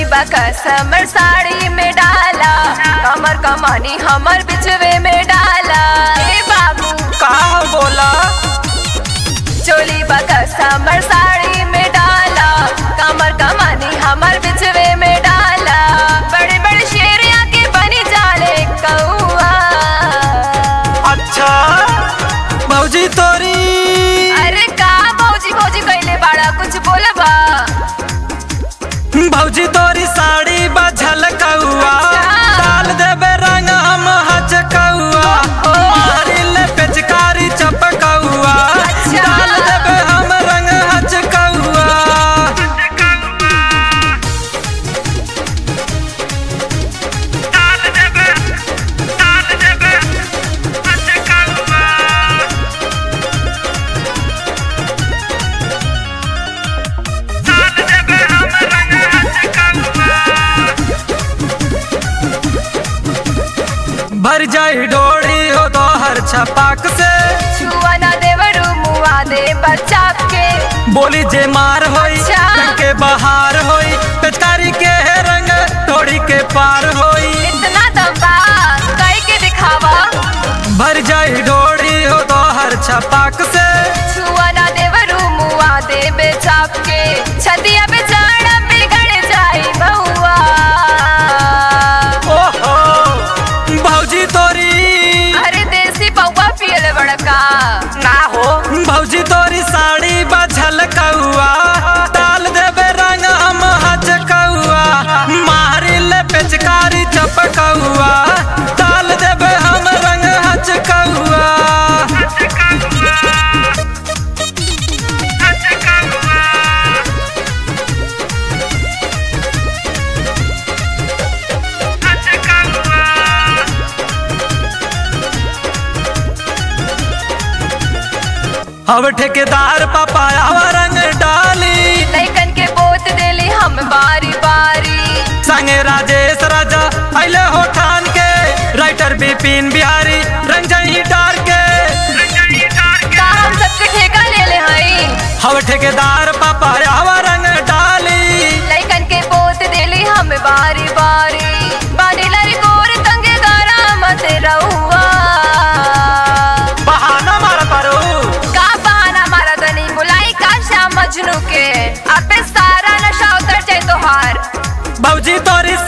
समर साड़ी में डाला कमर कमानी हमर बिचवे में डाला ए बाबू का बोला चोली बका समर साड़ी में डाला कमर कमानी हमर बिचवे में डाला बड़े बड़े शेरिया के बनी जाले कौआ अच्छा भौजी तोरी अरे का भौजी भौजी कैले बाड़ा कुछ बोलबा भौजी तोरी साड़ी बझल कौआ अच्छा। डाल देबे रंग हम हज कौआ मारी ले पेचकारी चपकौआ अच्छा। डाल देबे हम रंग हज कौआ भर जाई डोरी हो तो हर छपाक से छुआ ना देवरू मुआ दे बच्चा के बोली जे मार होई अच्छा। रंग के बहार होई पेचकारी के रंग डोरी के पार होई इतना दम्बा कई के दिखावा भर जाई डोरी हो तो हर छपाक से छुआ ना देवरू मुआ दे बेचाप के छतिया पे जाना बिगड़ जाई बहुआ ओहो भौजी तोरी अरे देसी पौवा पियल बड़का ना हो भौजी तोरी साड़ी बझल कौआ डाल देबे रंग हम हज कौआ मारी ले पेचकारी चपकौआ डाल देबे हम रंग हज कौआ अब ठेकेदार पापाया रंग डाली लैकन के बोत देली हम बारी बारी संगे राजेश राजा अले हो ठान के राइटर बिपिन बिहारी रंजनी डार के का हम सबके ठेका ले ले हई हव ठेकेदार पापा हवा रंग डाली लैकन के बोत देली हम बारी बारी बानी लरी गोर तंगे गारा मत रहुआ बहाना मार पारो का बहाना मारा तनी बुलाई का श्याम मजनू के अबे सारा नशा उतर जाए तोहार भौजी तोरी